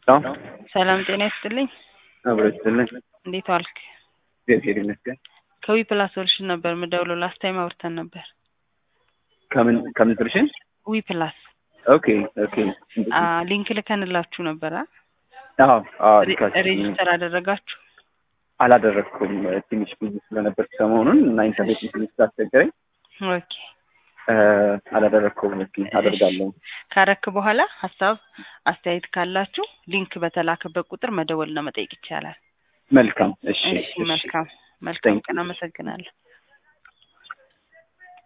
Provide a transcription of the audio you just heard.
ሰላም ጤና ይስጥልኝ። አብሮ ይስጥልኝ። እንዴት ዋልክ? እግዚአብሔር ይመስገን። ከዊ ፕላስ ሶሉሽን ነበር የምደውለው። ላስት ታይም አውርተን ነበር። ከምን ከምን ስልሽን? ዊ ፕላስ ኦኬ ኦኬ። አ ሊንክ ልከንላችሁ ነበር። አ? አዎ አዎ። ሬ- ልካችሁ ሬጂስተር አደረጋችሁ? አላደረግኩም ትንሽ ብዙ ስለነበር ሰሞኑን እና ኢንተርኔት ትንሽ ስላስቸገረኝ ኦኬ። እ፣ አላደረግኩም። እስኪ አደርጋለሁ። ካረክ በኋላ ሀሳብ አስተያየት ካላችሁ ሊንክ በተላከበት ቁጥር መደወልና መጠየቅ ይቻላል። መልካም። እሺ እሺ፣ መልካም መልካም Thank you. ቀን። አመሰግናለሁ።